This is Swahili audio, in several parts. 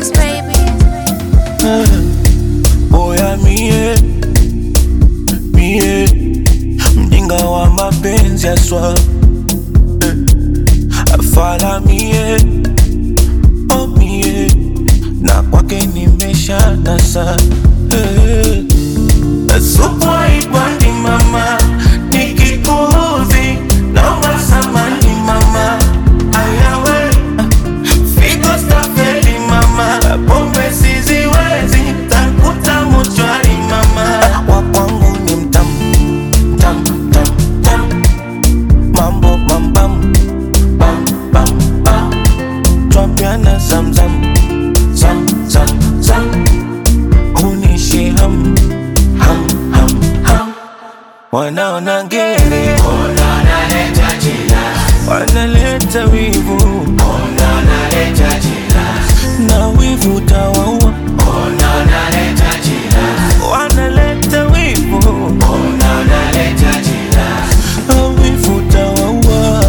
keys, baby. Boya mie mie mjinga wa mapenzi aswa eh. Afala mie oh mie na kwake nimesha nasa eh. Supu haipandi mama nikikuudhi naomba samani mama ayawe Figo stafeli mama, pombe siziwezi, takuta mochwari mama. Wa kwangu ni mtamu, tam, tam, tam. Mambo mambam, bam, bam, bam. Twapiana zamzam, zam, zam, zam. Hunishi ham, ham, ham, ham. Wanaona ngere, wanaleta wivu na wivu tawaua, wanaleta wivu na wivu tawaua.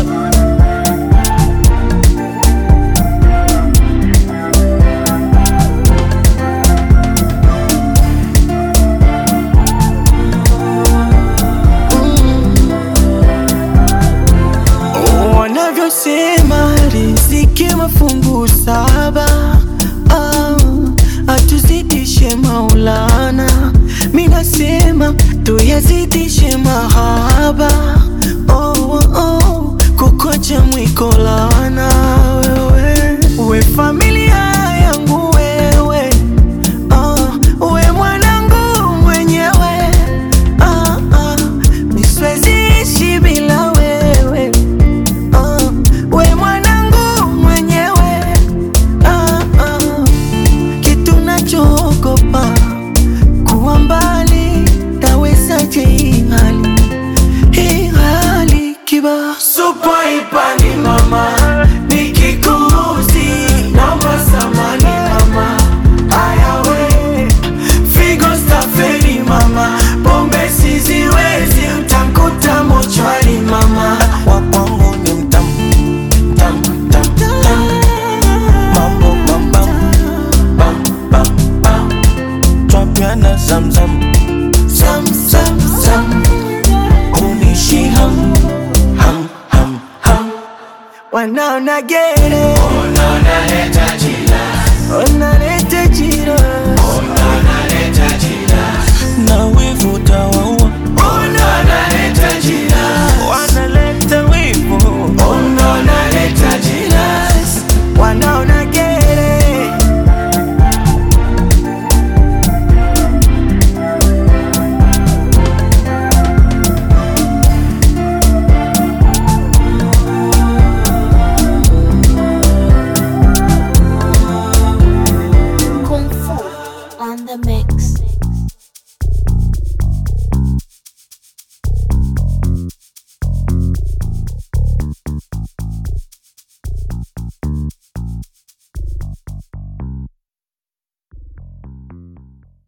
wanavyosema riziki mafungu saba ah, atuzidishe maulana minasema tuyazidishe mahaba oh, oh, oh, kukocha mwikolana wewe we familia yangu wewe ah, we mwanangu mwenyewe ah, ah, misweziishi bila wewe Ah, we mwanangu mwenyewe ah, ah. kitu nachoogopa kuwa mbali tawezaje hii hali hii hali kiba Supu haipandi mama, nikikuuzi naomba samani mama. Ayawe figo stafeli mama, pombe siziwezi, utakuta mochwari mama. Wa kwangu ni mtamu, tam, tam, tam. Mambo mambam, bam, bam, bam. Twapiana zamzam, zam, zam, zam. Hunishi ham, ham, ham, ham. wanaona gere